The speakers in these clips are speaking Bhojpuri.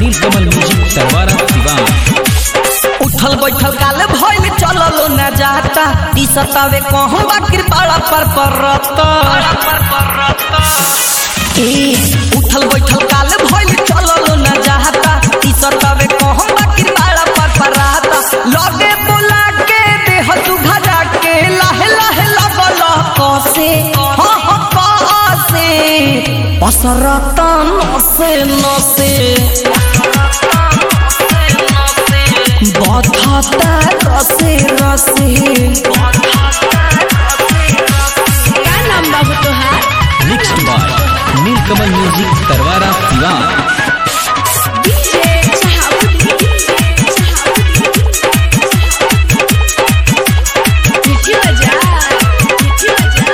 नीलकमल म्यूजिक सरवारा सिवान उठल बैठल काल भइल चललो न जाता टी सतावे कहूँ बाकिर पाड़ा पर परता ए उठल बैठल काल भइल चललो न जाता टी सतावे कहूँ बाकिर पाड़ा पर परता लगे बोला के देह सुघरा के लाहे लाहे लगल कसे हाँ हाँ कसे पसरता नसे नसे बधाता रसे रसे का नाम बाबू तोहार mixed by Neelkamal music Sarwara Siwan DJ मिठी बजा मिठी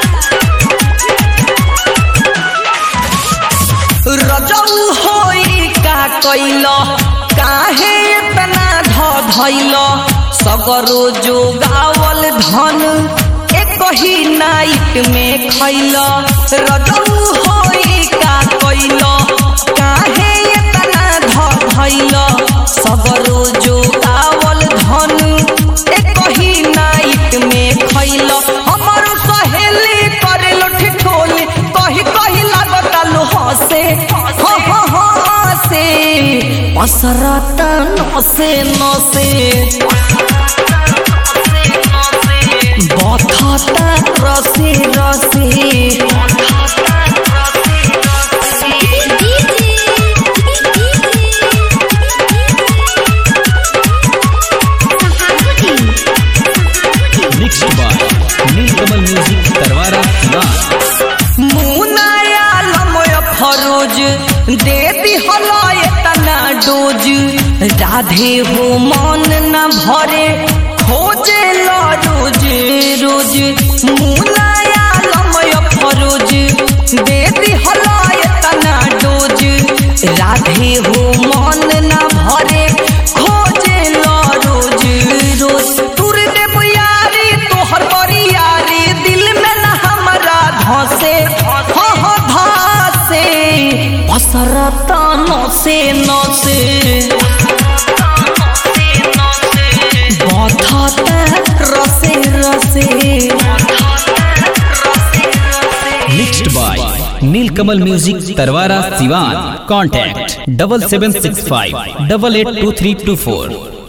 रजऊ होई का कैल काहे इतना ध धैल सगरो जो गावल धन एक ही नाइट में खैल रजऊ होई का कैल काहे इतना ध धैल सगरो जो गावल धन एक ही नाइट में खैल हमर सहेली करे लोठी ठोली कही कही लागता लो हसे हो हो हो हसे पसरता नसे नसे बथता रसे रसे mixed by Neelkamal music Sarwara Siwan मुनाया लमय फरोज दे दिहला एतना डोज राधे हो मन न भरे खोजे ला रोज रोज मुनाया लमय फरोज दे दिहला एतना डोज राधे हो मन न भरे खोजे ला रोज रोज तुर देव यारी तोहर बरियारी दिल में न हमरा धसे हो हो धसे पसरता नसे नसे बधता रसे रसे mixed by Neelkamal music Sarwara Siwan contact double seven six five double eight two three two four